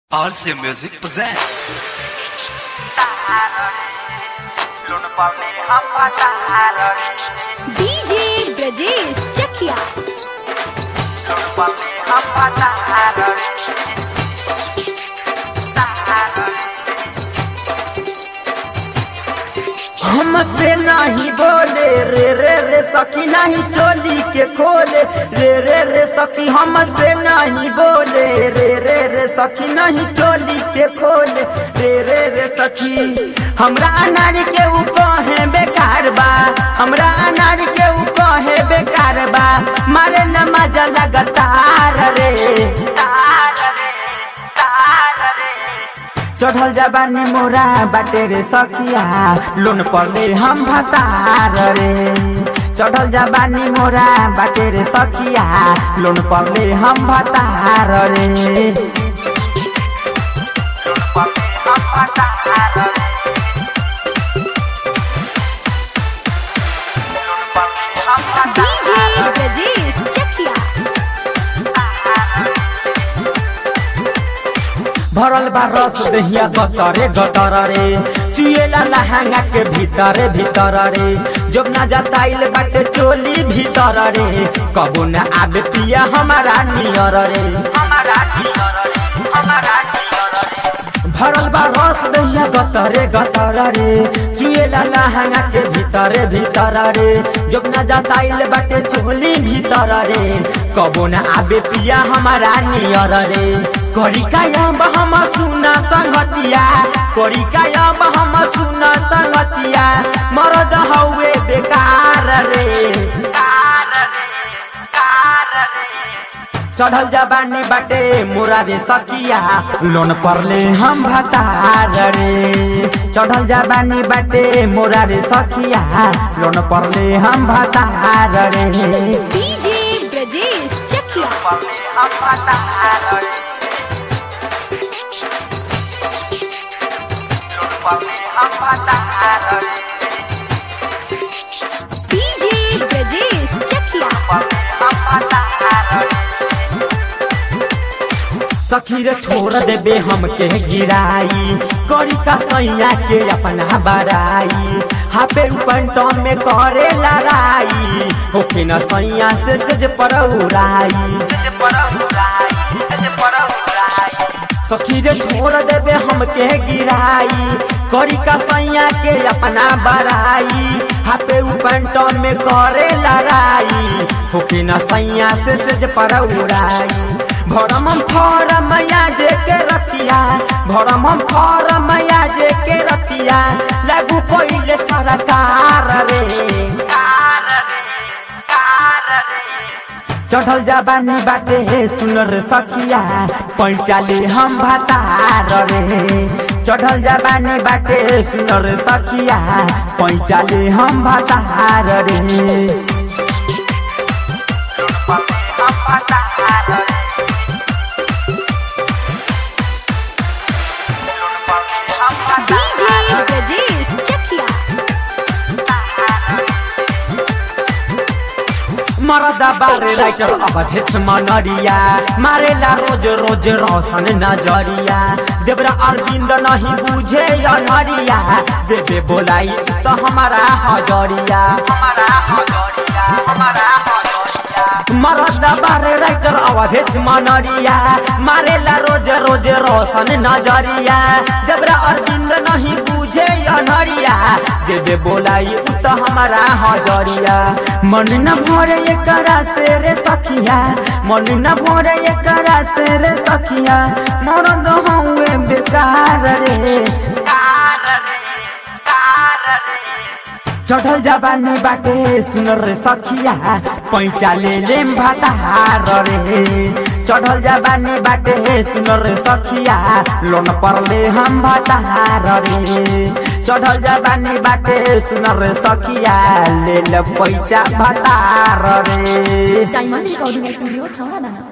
RC Music present. DJ Brajesh Chakia हमसे नहीं बोले रे रे रे सखी नहीं चोली के खोले रे रे रे सखी हमसे नहीं बोले रे रे रे सखी नहीं चोली के खोले रे रे रे सखी हमरा अनार के ऊ कहे बेकार बा हमरा अनार के ऊ कहे बेकार बा मारे न मजा लगातार रे तार रे तार रे चढ़ल जबानी मोरा बाटे रे सखिया लोन पड़ले हम भतार रे चढ़ल जबानी मोरा बाटे रे सखिया लोन पड़ले हम भतार रे लोन पड़ले हम भतार रे लोन पड़ले हम डीजे भतार रे ब्रजेश चकिया भरल बा रस दहिया गतरे गतर रे चुएला लहंगा के भीतर भीतर रे जब ना जताइल बाटे चोली भीतर रे कबो न आबे पिया हमारा नियर रे हमारा नियर रे हमारा नियर रे भरल बा रस दहिया गतरे गतर रे चुएला लहंगा के भीतर भीतर रे जब ना जताइल बाटे चोली भीतर रे कबो न आबे पिया हमारा नियर रे करी कायम हम सुना संगतिया करी कायम हम सुना संगतिया मरद हउए बेकार रे कार रे कार रे चढ़ल जबानी बाटे मोरा रे सकिया लोन परले हम भतार रे चढ़ल जबानी बाटे मोरा रे सकिया लोन परले हम भतार रे डीजे ब्रजेश चकिया परले हम भतार रे लोन परले हम भतार रे डीजे ब्रजेश चकिया सखी रे छोड़ देबे हमके गिराई करी का सैया के अपना बराई हापे पंटो में करे लड़ाई होके न सैया से सेज पर उड़ाई सेज पर उड़ाई सेज पर उड़ाई सखी रे छोड़ देबे हमके गिराई करी का सैया के अपना बराई हापे पंटो में करे लड़ाई होके न सैया से सेज पर उड़ाई भरम हम फरम जे के रतिया भरम हम फरम जे के रतिया लागू पहिले सरकार रे कार रे कार रे चढ़ल जबानी बाटे सुनर सखिया पैचाले हम भतार रे चढ़ल जबानी बाटे सुनर सखिया पैचाले हम भतार रे हम भतार रे डीजे ब्रजेश चकिया मरदा बारे राइटर अवधेश मनरिया मारेला रोज रोज रोशन नजरिया देवरा अरविंद नहीं बुझे अनरिया देवे बोलाई तो हमारा हजरिया हमारा हजरिया हमारा हजरिया मरदा बारे राइटर अवधेश मनरिया मारेला रोज रोज रोशन नजरिया देवरा अरविंद नहीं बुझे अनरिया देवे बोलाई तो हमारा हजरिया मन न भरे एकरा से रे सखिया मन न भरे एकरा से रे सखिया मरद हउए बेकार रे कार रे कार रे चढ़ल जबानी बाटे सुनर रे सखिया पैचा ले लेम भतार रे चढ़ल जबानी बाटे सुनर रे सखिया लोन परले हम भतार रे चढ़ल जबानी बाटे सुनर रे सखिया ले ल पैचा भतार रे डायमंड रिकॉर्डिंग स्टूडियो छौड़ा दाना